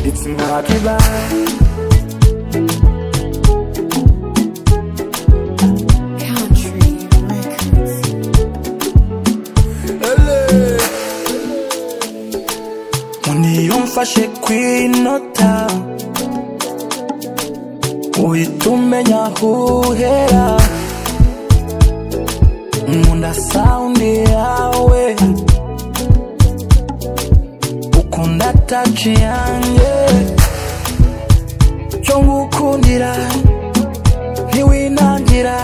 It's not goodbye. Muni umfashe kwinota uhita umenya aho uhera nkunda sawundi yawe ukunda taci yanjye cyo ngukundira ntiwinangira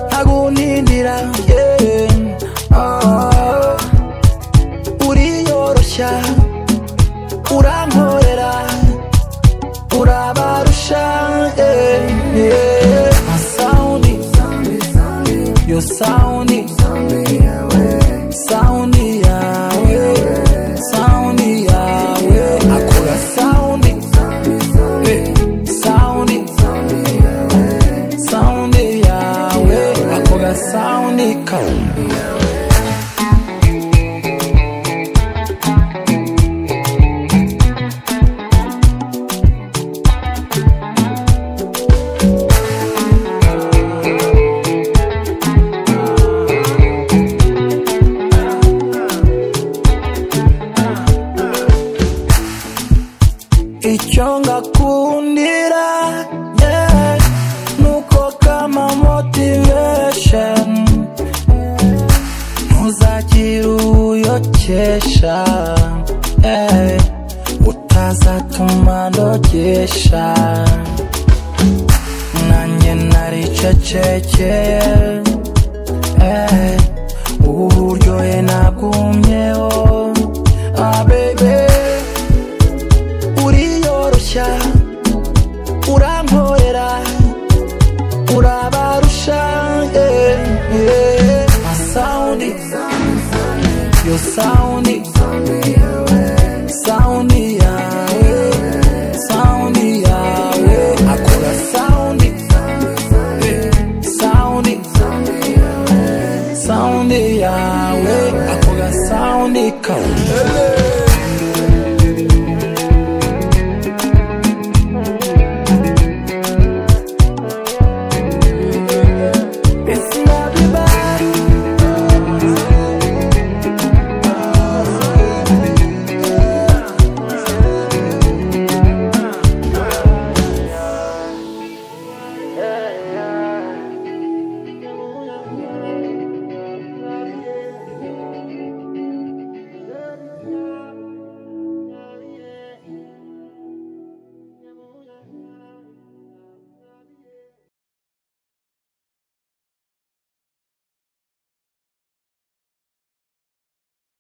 ntagunindira yeah. Ah, uriyoroshya urankorera urabarusha eh, yeah. My sound, your sound, sound yawe sound yawe akora sound eh, sound sound yawe akora sound kawe icyo ngakundira yeah, nuko kama motivation ntuzagire uyokesha eh, utazatuma ndogesha nanjye naricecekeye eh, ubu buryohe nabwumyeho ah, baby uriyoroshya urankorera urabarusha yeah, yeah. My sound, your sound,